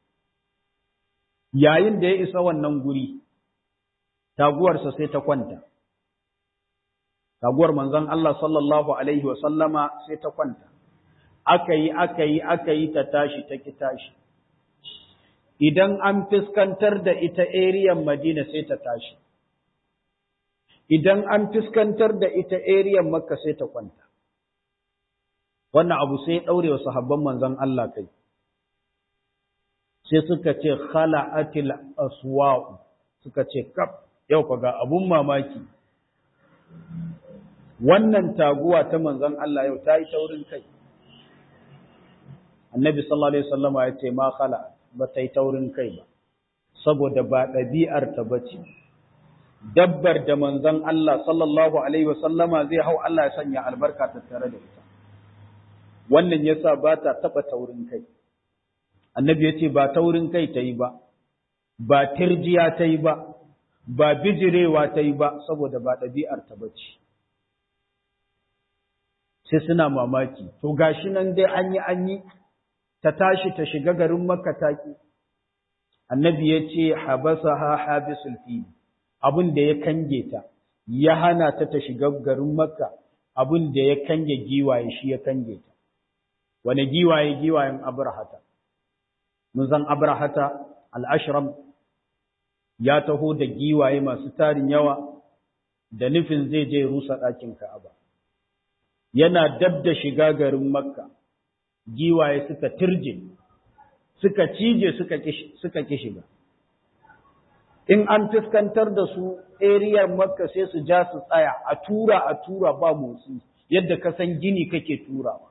S1: Yayin da ya isa wannan guri, taguwarsa sai ta kwanta. Taguwar manzon Allah sallallahu Alaihi wasallama sai ta kwanta. Aka yi, aka yi, aka yi ta tashi, ta ki tashi. Idan an fuskantar da ita eriyan Madina sai ta tashi. Idan an fuskantar da ita eriyan Makka sai ta kwanta. wannan abu sai ɗaure wa sahabban manzon Allah kai sai suka ce khala'atil aswa'u suka ce kaf yau fa ga abun mamaki wannan taguwa ta manzon Allah yau ta yi taurin kai annabi sallallahu alaihi wasallama ya ce ma khala ba ta yi taurin kai ba saboda ba ɗabi'ar ta bace dabbar da manzon Allah sallallahu alaihi wasallama zai hau Allah ya sanya albarka tattare da ita wannan yasa ba ta taɓa taurin kai annabi ya ce ba taurin kai ta yi ba ba tirjiya ta yi ba ba bijirewa ta yi ba saboda ba ɗabi'ar ta bace sai suna mamaki to gashi nan dai an yi an yi ta tashi ta shiga garin makka taki annabi ya ce habasa ha habisul fi abin da ya kange ta ya hana ta ta shiga garin makka abin da ya kange giwaye shi ya kange ta wane giwaye giwayen abrahata mun san abrahata al-ashram ya taho da giwaye masu tarin yawa da nufin zai je rusa ɗakin ka'aba yana dab da shiga garin makka giwaye suka turje suka cije suka suka ki shiga in an fuskantar da su eriyar makka sai su ja su tsaya a tura a tura ba motsi yadda ka san gini kake turawa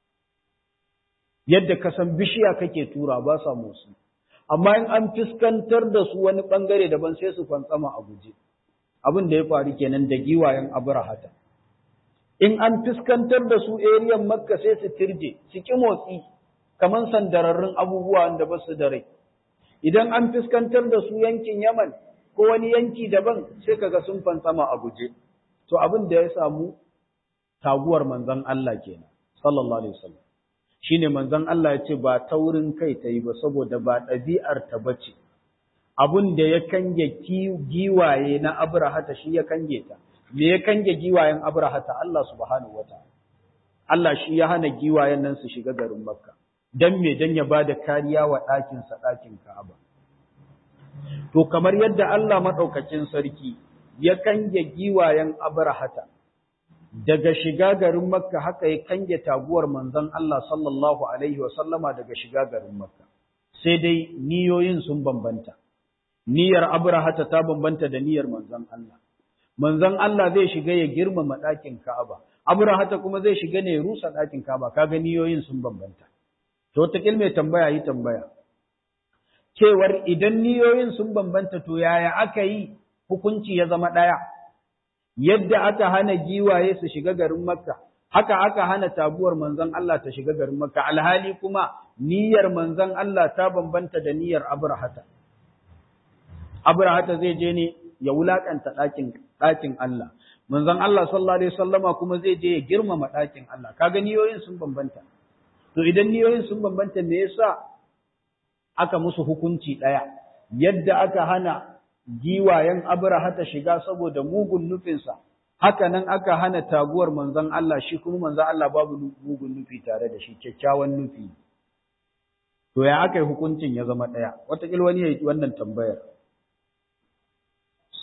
S1: yadda ka san bishiya kake tura ba sa motsi amma in an fuskantar da su wani bangare daban sai su fantsama a guje abin da ya faru kenan da giwayen abrahata in an fuskantar da su eriyan makka sai su tirje su ki motsi kamar sandararrun abubuwa da ba su da rai idan an fuskantar da su yankin yaman ko wani yanki daban sai kaga sun fantsama a guje to abin da ya samu taguwar manzon Allah kenan sallallahu alaihi wasallam shine manzon Allah ya ce ba taurin kai ta yi ba saboda ba ɗabi'ar ta bace abun da ya kange giwaye na abrahata shi ya kange ta me ya kange giwayen abrahata Allah subhanahu wataala Allah shi ya hana giwayen nan su shiga garin makka dan me dan ya bada kariya wa ɗakin sa ɗakin ka'aba to kamar yadda Allah madaukakin sarki ya kange giwayen abrahata daga shiga garin Makka haka ya kange taguwar manzon Allah sallallahu alaihi wasallama daga shiga garin Makka sai dai niyoyin sun bambanta niyyar Abrahata ta bambanta da niyyar manzon Allah manzon Allah zai shiga ya girmama ɗakin Ka'aba Abrahata kuma zai shiga ne ya rusa ɗakin Ka'aba kaga niyoyin sun bambanta to ta mai tambaya yi tambaya cewar idan niyoyin sun bambanta to yaya aka yi hukunci ya zama ɗaya yadda aka hana giwaye su shiga garin Makka, haka aka hana taguwar manzon Allah ta shiga garin Makka, alhali kuma niyyar manzon Allah ta bambanta da niyyar Abrahata. Abrahata zai je ne ya wulakanta ɗakin ɗakin Allah. Manzon Allah sallallahu alaihi wasallama kuma zai je ya girmama ɗakin Allah. Kaga niyoyin sun bambanta. To idan niyoyin sun bambanta me yasa aka musu hukunci ɗaya? Yadda aka hana giwayen abrahata shiga saboda mugun nufinsa haka nan aka hana taguwar manzon Allah shi kuma manzon Allah babu mugun nufi tare da shi kyakkyawan nufi to ya aka yi hukuncin ya zama ɗaya wataƙila wani ya yi wannan tambayar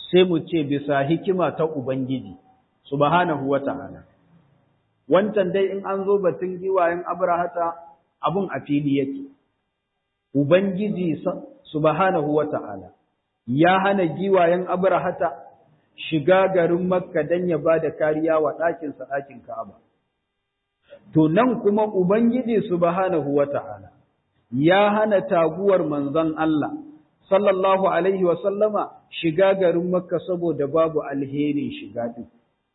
S1: sai mu ce bisa hikima ta Ubangiji, subhanahu wa ta'ala. Wancan dai in an zo batun giwayen Abrahata abun a fili yake. Ubangiji subhanahu wa ta'ala ya hana giwayen Abrahata shiga garin Makka don ya ba da kariya wa ɗakinsa ɗakin Ka'aba. To nan kuma Ubangiji subhanahu wa ta'ala ya hana taguwar manzon Allah, sallallahu Alaihi sallama shiga garin Makka saboda babu alherin shiga ɗin.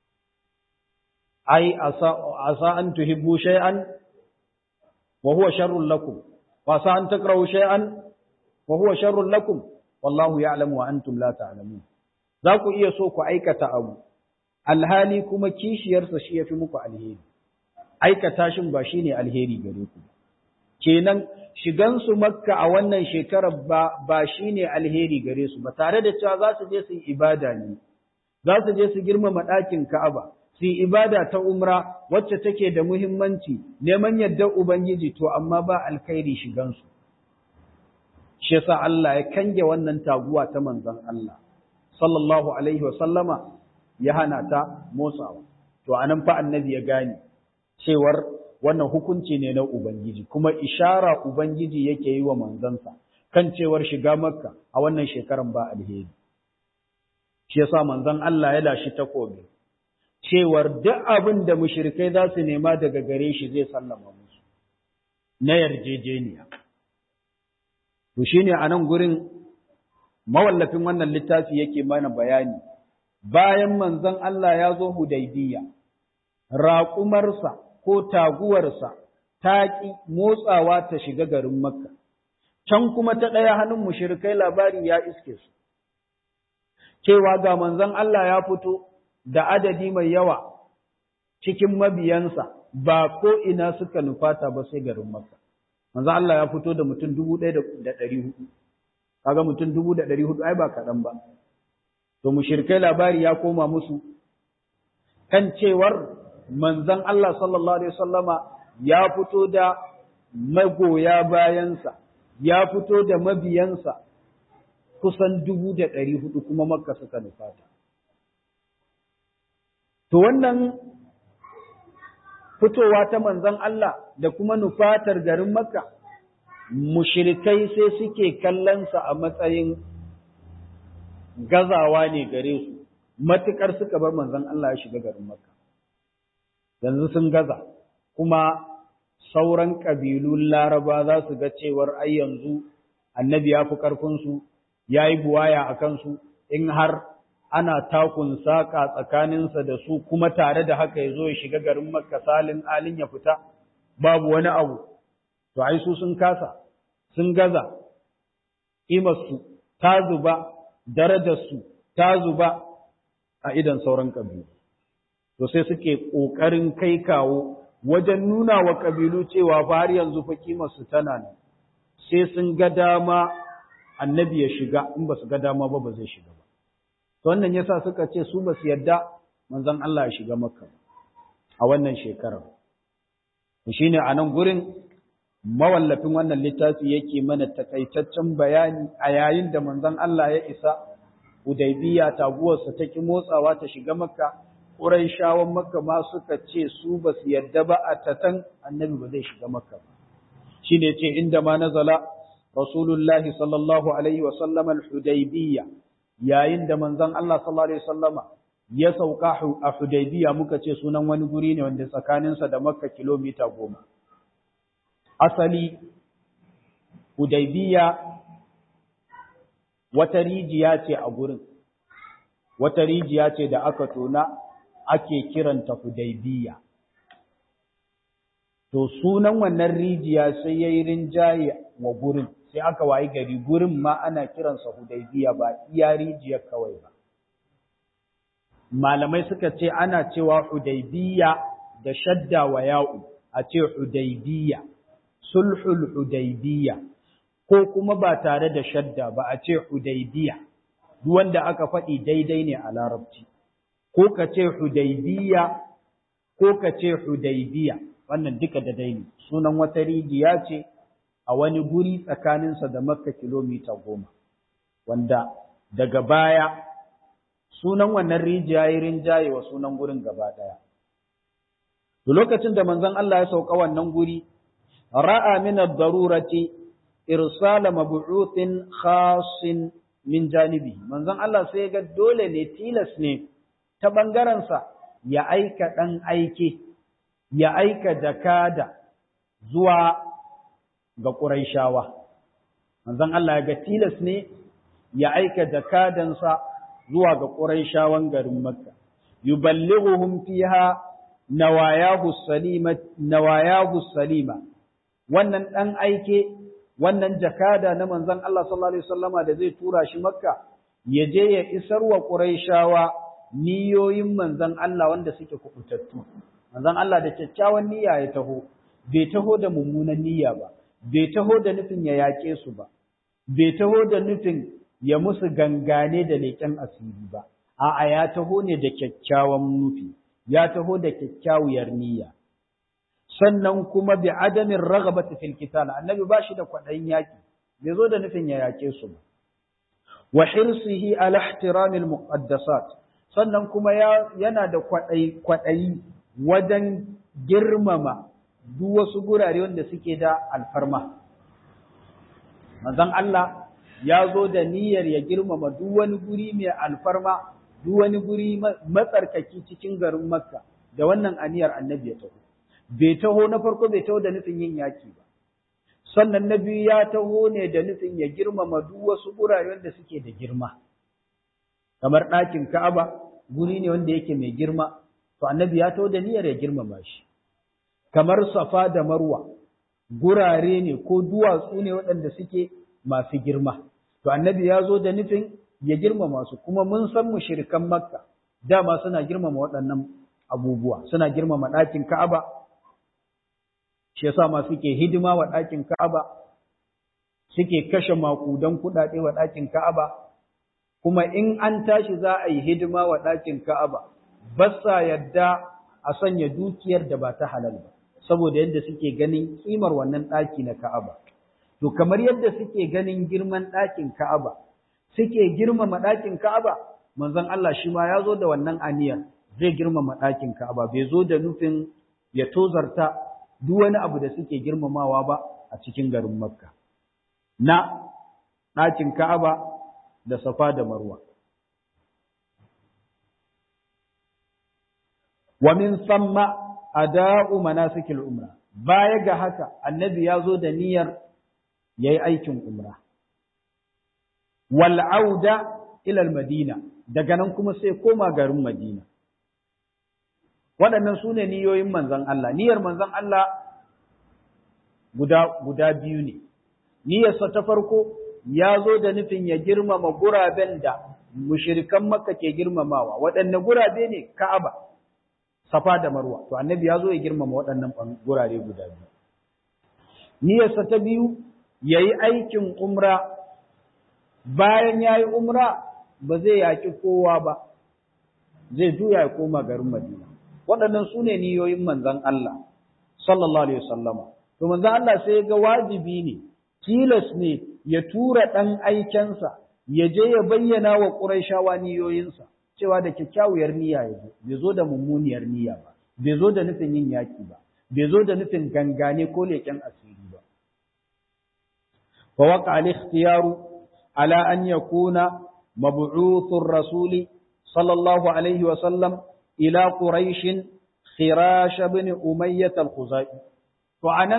S1: Ai, asa an tuhibbu shay'an wa huwa sharrun lakum, wa sa an takrahu shay'an wa huwa sharrun lakum, wallahu ya'lamu wa antum la ta'lamun. Za ku iya so ku aikata abu, alhali kuma kishiyarsa shi ya fi muku alheri. Aikata shin ba shi ne alheri gare ku. Kenan shigansu makka a wannan shekarar ba, ba shi ne alheri gare su ba, tare da cewa za su je su yi ibada ne, za su je su girmama ɗakin Ka'aba, su yi ibada ta umra wacce take da muhimmanci, neman yardar Ubangiji to amma ba alkhairi shigansu. Shi yasa Allah ya kange wannan taguwa ta manzon Allah, sallallahu alaihi wasallama ya hana ta motsawa. To anan fa annabi ya gane cewar wannan hukunci ne na Ubangiji, kuma ishara Ubangiji yake yi wa manzansa kan cewar shiga Makka a wannan shekaran ba alheri. Shi yasa manzon Allah ya lashi takobi, cewar duk abin da mushrikai za su nema daga gare shi zai sallama musu, na yarjejeniya. To shi ne a nan gurin mawallafin wannan littafi yake mana bayani, bayan manzon Allah ya zo Hudaybiya, raƙumarsa ko taguwarsa ta ƙi motsawa ta shiga garin Makka, can kuma ta ɗaya hannun mushirikai labari ya iske su, cewa ga manzon Allah ya fito da adadi mai yawa cikin mabiyansa ba ko ina suka nufata ba sai garin Makka. Manzon Allah ya fito da mutum dubu ɗaya da ɗari hudu, kaga mutum dubu da ɗari hudu ai ba kaɗan ba. To mushirikai labari ya koma musu kan cewar manzon Allah sallallahu Alaihi wasallama ya fito da magoya bayansa, ya fito da mabiyansa kusan dubu da ɗari hudu kuma makka suka nufata. To wannan fitowa ta manzon Allah da kuma nufatar garin makka, mushirikai sai suke kallonsa a matsayin gazawa ne gare su, matuƙar suka bar manzon Allah ya shiga garin makka. yanzu sun gaza kuma sauran ƙabilun laraba za su ga cewar ai yanzu annabi ya fi ƙarfinsu ya yi buwaya a kansu in har ana takun saƙa tsakaninsa da su kuma tare da haka ya zo ya shiga garin makka salin alin ya fita babu wani abu to ai su sun kasa sun gaza ƙimarsu ta zuba darajarsu ta zuba a idan sauran ƙabilu to sai suke ƙoƙarin kai kawo wajen nuna wa ƙabilu cewa fa har yanzu fa kimarsu tana nan sai sun ga dama annabi ya shiga in ba su ga dama ba ba zai shiga ba to wannan yasa suka ce su ba su yarda manzon Allah ya shiga makka a wannan shekarar to shine a nan gurin mawallafin wannan littafi yake mana takaitaccen bayani a yayin da manzon Allah ya isa Hudaybiya taguwarsa ta ki motsawa ta shiga makka Qurayshawan Makka ma suka ce su ba su yadda ba a tatan annabi ba zai shiga Makka ba. Shi ne ce inda ma nazala Rasulullahi sallallahu alaihi wa sallam al-Hudaybiyya yayin da manzon Allah sallallahu alaihi wasallama ya sauka a Hudaybiyya muka ce sunan wani guri ne wanda tsakaninsa da Makka kilomita goma. Asali Hudaybiyya wata rijiya ce a gurin. Wata rijiya ce da aka tona ake kiranta Hudaybiya. To sunan wannan rijiya sai yayi rinjaye wa gurin, sai aka wayi gari gurin ma ana kiransa Hudaybiya ba iya rijiyar kawai ba. Malamai suka ce ana cewa Hudaybiya da shadda wa ya'u, a ce Hudaybiya, sulhul Hudaybiya, ko kuma ba tare da shadda ba a ce Hudaybiya, duk wanda aka faɗi daidai ne a larabci. ko ka ce Hudaybiya ko ka ce Hudaybiya wannan duka da daini sunan wata rijiya ce a wani guri tsakaninsa da Makka kilomita goma wanda daga baya sunan wannan rijiya ya rinjaye wa sunan gurin gaba ɗaya. Da lokacin da manzon Allah ya sauka wannan guri, ra'a min ad-darurati irsala mab'uthin khasin min janibi. Manzon Allah sai ga dole ne tilas ne ta bangaren sa ya aika dan aike, ya aika jakada zuwa ga Qurayshawa. Manzon Allah ya ga tilas ne ya aika jakadansa zuwa ga Qurayshawan garin Makka yuballighuhum fiha nawayahu salima nawayahu salima wannan dan aike wannan jakada na manzon Allah sallallahu alaihi wasallama da zai tura shi Makka ya je ya isar wa Qurayshawa niyoyin manzon Allah wanda suke kubutattu manzon Allah da kyakkyawan niyya ya taho bai taho da mummunan niyya ba bai taho da nufin ya yake su ba bai taho da nufin ya musu gangane da leƙen asiri ba, a'a ya taho ne da kyakkyawan nufi, ya taho da kyakkyawar niyya. Sannan kuma bi adamin ragabata fil qital annabi ba shi da kwaɗayin yaƙi, bai zo da nufin ya yaƙe su ba. Wa hirsihi ala ihtiramil muqaddasat sannan kuma yana da kwaɗayi kwaɗayi wajen girmama duk wasu gurare wanda suke da alfarma. Manzon Allah ya zo da niyyar ya girmama duk wani guri mai alfarma, duk wani guri matsarkaki cikin garin Makka, da wannan aniyar annabi ya taho. Bai taho na farko bai taho da nufin yin yaki ba. Sannan na biyu ya taho ne da nufin ya girmama duk wasu gurare wanda suke da girma. Kamar ɗakin Ka'aba, guri ne wanda yake mai girma, to annabi ya taho da niyyar ya girmama shi. Kamar Safa da Marwa, gurare ne ko duwatsu ne waɗanda suke masu girma. To annabi ya zo da nufin ya girmama su kuma mun san mushrikan Makka dama suna girmama waɗannan abubuwa suna girmama ɗakin Ka'aba shi yasa ma suke hidima wa ɗakin Ka'aba suke kashe makudan kuɗaɗe wa ɗakin Ka'aba kuma in an tashi za a yi hidima wa ɗakin Ka'aba ba sa yadda a sanya dukiyar da ba ta halal ba saboda yadda suke ganin kimar wannan ɗaki na Ka'aba To kamar yadda suke ganin girman ɗakin Ka'aba, suke girmama ɗakin Ka'aba, manzon Allah shi ma ya zo da wannan aniyar zai girmama ɗakin Ka'aba, bai zo da nufin ya tozarta duk wani abu da suke girmamawa ba a cikin garin Makka. Na ɗakin Ka'aba da Safa da Marwa. Wa min samma ada'u manasikil umra. Baya ga haka, annabi ya zo da niyyar ya yi aikin umra. Wal'auda ilal Madina, daga nan kuma sai koma garin Madina. Waɗannan su ne niyoyin manzan Allah, niyyar manzan Allah guda, guda biyu ne. Niyyarsa ta farko ya zo da nufin ya girmama guraben da mushirikan Makka ke girmamawa, waɗanne gurabe ne Ka'aba, Safa da Marwa, to annabi ya zo ya girmama waɗannan gurare guda biyu. Niyyarsa ta biyu ya yi aikin umra bayan ya yi umra ba zai yaƙi kowa ba zai juya ya koma garin madina waɗannan su ne niyoyin manzan Allah sallallahu alaihi wasallama to manzan Allah sai ga wajibi ne tilas ne ya tura ɗan aikensa ya je ya bayyana wa ƙuraishawa niyoyinsa cewa da kyakkyawar niyya ya zo bai zo da mummuniyar niyya ba bai zo da nufin yin yaƙi ba bai zo da nufin gangane ko leƙen asiri ba فوقع الاختيار على أن يكون مبعوث الرسول صلى الله عليه وسلم إلى قريش خراش بن أمية الخزائي وعنا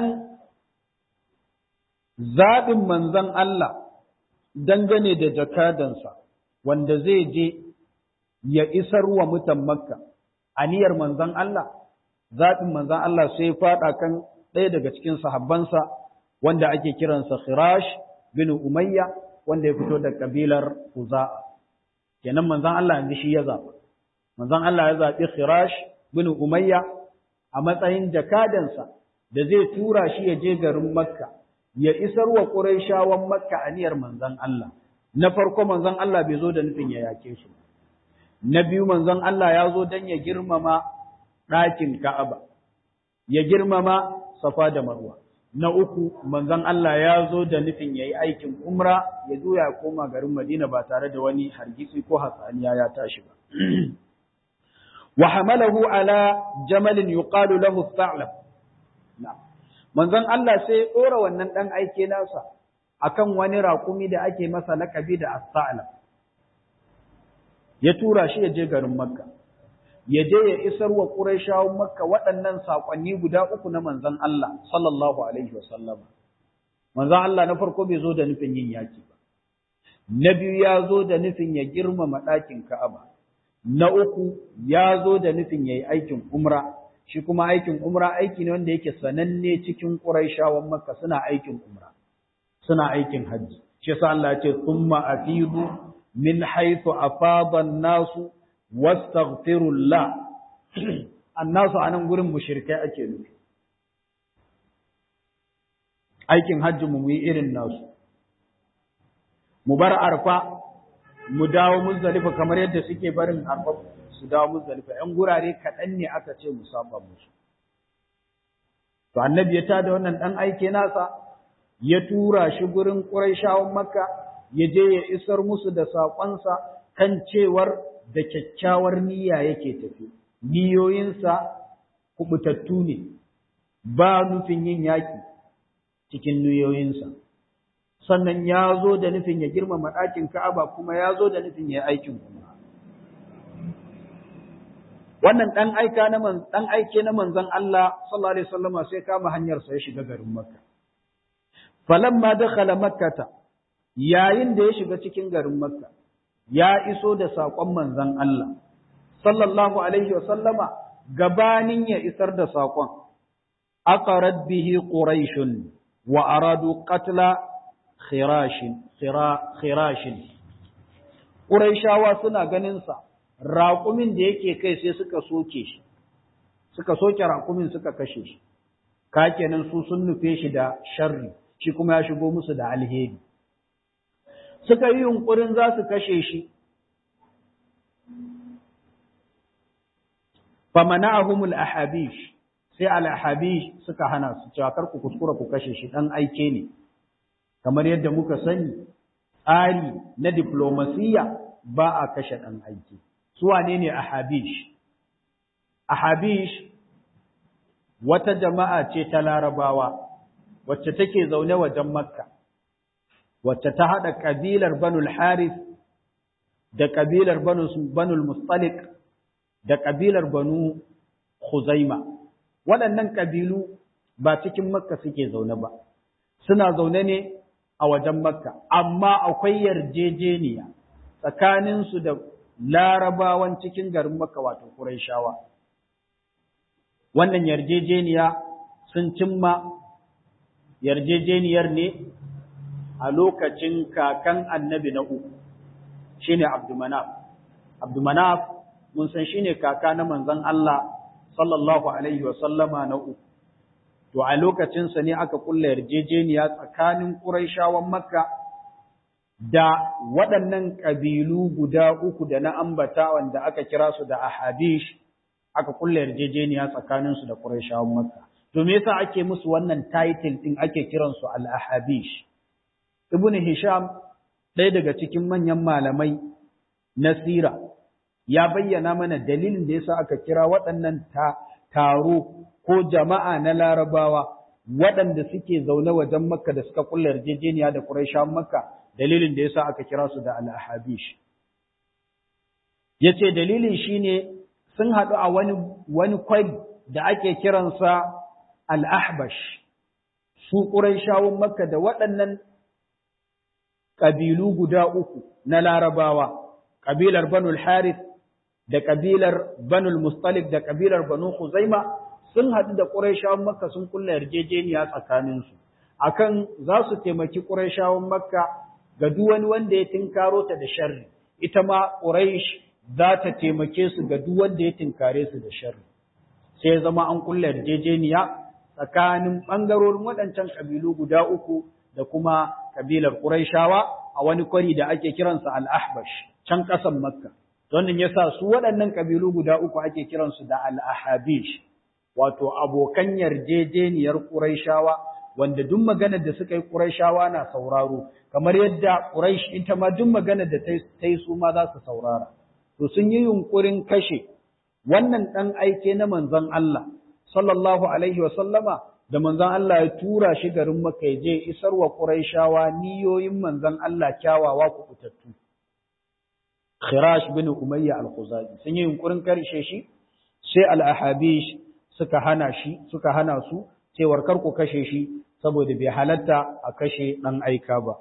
S1: زاد من ذن الله dangane da jakadansa wanda zai je ya isar wa mutan makka aniyar manzon Allah zaɓin manzon Allah sai faɗa kan ɗaya daga cikin sahabbansa wanda ake kiransa Khirash bin Umayya wanda ya fito da kabilar Khuza'a kenan manzon Allah yanzu shi ya zaba manzon Allah ya zabi Khirash bin Umayya a matsayin jakadansa da zai tura shi ya je garin Makka ya isar wa Qurayshawan Makka aniyar manzon Allah na farko manzon Allah bai zo da nufin ya yake su na biyu manzon Allah ya zo dan ya girmama ɗakin Ka'aba ya girmama Safa da Marwa na uku manzon Allah ya zo da nufin yayi aikin umra ya zo ya koma garin Madina ba tare da wani hargitsi ko hatsaniya ya tashi ba wa hamalahu ala jamalin yuqalu lahu tha'lab manzon Allah sai ya dora wannan dan aike nasa akan wani raƙumi da ake masa laƙabi da as-sa'lab ya tura shi ya je garin Makka ya je ya isar wa Qurayshawan Makka waɗannan saƙonni guda uku na manzon Allah sallallahu alaihi wasallam. Manzon Allah na farko bai zo da nufin yin yaki ba. Na biyu ya zo da nufin ya girmama ɗakin Ka'aba. Na uku ya zo da nufin ya yi aikin umra. Shi kuma aikin umra aiki ne wanda yake sananne cikin Qurayshawan Makka suna aikin umra. Suna aikin hajji. Shi yasa Allah ya ce summa afidu min haythu afada an-nasu wastaghfirullah annasu anan gurin mushrikai ake nufi aikin hajji mu yi irin nasu mu bar arfa mu dawo muzdalifa kamar yadda suke barin arfa su dawo muzdalifa yan gurare kaɗan ne aka ce mu saba musu to annabi ya tada wannan dan aike nasa ya tura shi gurin quraishawan makka ya je ya isar musu da saƙonsa kan cewar da kyakkyawar niyya yake tafi, niyoyinsa kubutattu ne, ba nufin yin yaƙi cikin niyoyinsa. Sannan ya zo da nufin ya girmama ɗakin Ka'aba kuma ya zo da nufin ya aikin kuma. Wannan ɗan aika na ɗan aike na manzon Allah sallallahu alaihi wasallama sai kama hanyar sa ya shiga garin Makka. Falamma dakhala Makkata yayin da ya shiga cikin garin Makka ya iso da saƙon manzon Allah, sallallahu Alaihi wasallama gabanin ya isar da saƙon, aqarat bihi Quraishun wa aradu qatla khirashin, khirashin. Quraishawa suna ganinsa, raƙumin da yake kai sai suka soke shi, suka soke raƙumin suka kashe shi, ka kenan su sun nufe shi da sharri, shi kuma ya shigo musu da alheri. suka yi yunƙurin za su kashe shi. Famana'ahumul ahabish sai al-ahabish suka hana su cewa kar ku kuskura ku kashe shi dan aike ne kamar yadda muka sani tsari na diplomasiya ba a kashe dan aike su wane ne ahabish ahabish wata jama'a ce ta larabawa wacce take zaune wajen makka wacce ta haɗa ƙabilar Banul Harith da ƙabilar Banul Mustalik da ƙabilar Banu Khuzaima. Waɗannan ƙabilu ba cikin Makka suke zaune ba, suna zaune ne a wajen Makka, amma akwai yarjejeniya tsakaninsu da larabawan cikin garin Makka wato Qurayshawa. Wannan yarjejeniya sun cimma yarjejeniyar ne a lokacin kakan annabi na uku shine Abdumanaf Abdumanaf mun san shine kaka na manzon Allah sallallahu alaihi wasallama na uku to a lokacin sa ne aka kulla yarjejeniya tsakanin Quraishawan Makka da waɗannan ƙabilu guda uku da na ambata wanda aka kira su da Ahabish aka kulla yarjejeniya tsakanin su da Quraishawan Makka to me yasa ake musu wannan title din ake kiransu al-Ahabish Ibn Hisham ɗaya daga cikin manyan malamai na sira ya bayyana mana dalilin da yasa aka kira waɗannan taro ko jama'a na larabawa waɗanda suke zaune wajen makka da suka kulla yarjejeniya da Qurayshawan makka dalilin da yasa aka kira su da al-Ahabish yace dalilin shine sun haɗu a wani wani kwari da ake kiransa al-Ahbash su Qurayshawan makka da waɗannan ƙabilu guda uku na larabawa ƙabilar Banul Harith da ƙabilar Banul Mustalik da ƙabilar Banu Khuzaima sun haɗu da Qurayshawan Makka sun kulla yarjejeniya tsakaninsu akan za su taimaki Qurayshawan Makka ga duk wani wanda ya tinkaro ta da sharri ita ma Quraysh za ta taimake su ga duk wanda ya tinkare su da sharri sai ya zama an kulla yarjejeniya tsakanin ɓangarorin waɗancan ƙabilu guda uku da kuma ƙabilar Qurayshawa a wani kwari da ake kiransa Al-Ahbash can ƙasan Makka wannan yasa su waɗannan ƙabilu guda uku ake kiransu da Al-Ahabish wato abokan yarjejeniyar Qurayshawa wanda duk maganar da suka yi Qurayshawa na sauraro kamar yadda Quraysh ita ma duk maganar da ta yi su ma za su saurara to sun yi yunkurin kashe wannan dan aike na manzon Allah sallallahu alaihi wa sallama da manzon Allah ya tura shi garin Makka ya je isar wa Qurayshawa niyoyin manzon Allah kyawawa ku fitattu Khirash bin Umayya al-Khuzai sun yi yunkurin karshe shi sai al-Ahabish suka hana shi suka hana su cewar kar ku kashe shi saboda bai halatta a kashe dan aika ba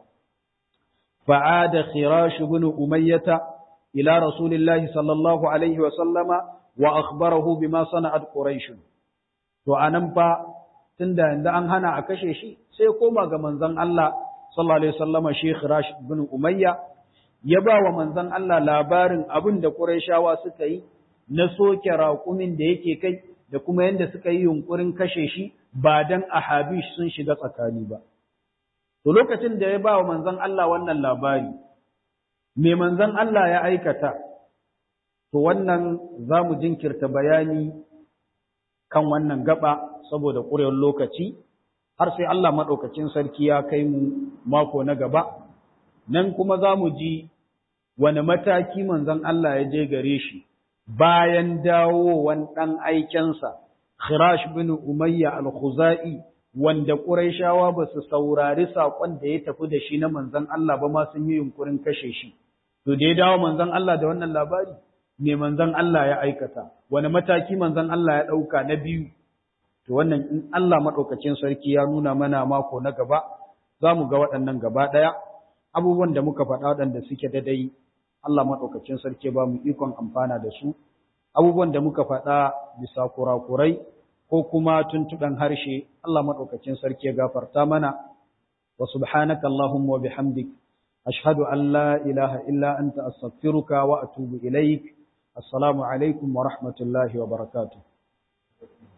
S1: fa'ada Khirash bin Umayyah ila Rasulillahi sallallahu alaihi wa sallama wa akhbarahu bima sana'at Quraysh to anan fa tunda yanzu an hana a kashe shi sai koma ga manzon Allah sallallahu alaihi wasallama Sheikh Rashid bin Umayya ya ba wa manzon Allah labarin abin da Qurayshawa suka yi na soke raƙumin da yake kai da kuma yanda suka yi yunkurin kashe shi ba dan ahabish sun shiga tsakani ba to lokacin da ya ba wa manzon Allah wannan labari me manzon Allah ya aikata to wannan zamu jinkirta bayani kan wannan gaba saboda ƙurewar lokaci har sai Allah maɗaukacin sarki ya kai mu mako na gaba nan kuma za mu ji wani mataki manzon Allah ya je gare shi bayan dawowan ɗan aikensa Khirash bin Umayya al-Khuzai wanda Qurayshawa ba su saurari saƙon da ya tafi da shi na manzon Allah ba ma sun yi yunkurin kashe shi to da ya dawo manzon Allah da wannan labari me manzon Allah ya aikata wani mataki manzon Allah ya ɗauka na biyu to wannan in Allah maɗaukacin sarki ya nuna mana mako na gaba za mu ga waɗannan gaba ɗaya abubuwan da muka faɗa waɗanda suke daidai Allah maɗaukacin sarki ba mu ikon amfana da su abubuwan da muka faɗa bisa kurakurai ko kuma tuntuɓen harshe Allah maɗaukacin sarki ya gafarta mana wa subhanaka Allahumma wa bihamdik ashhadu an la ilaha illa anta astaghfiruka wa atubu ilaik assalamu alaikum wa rahmatullahi wa barakatuh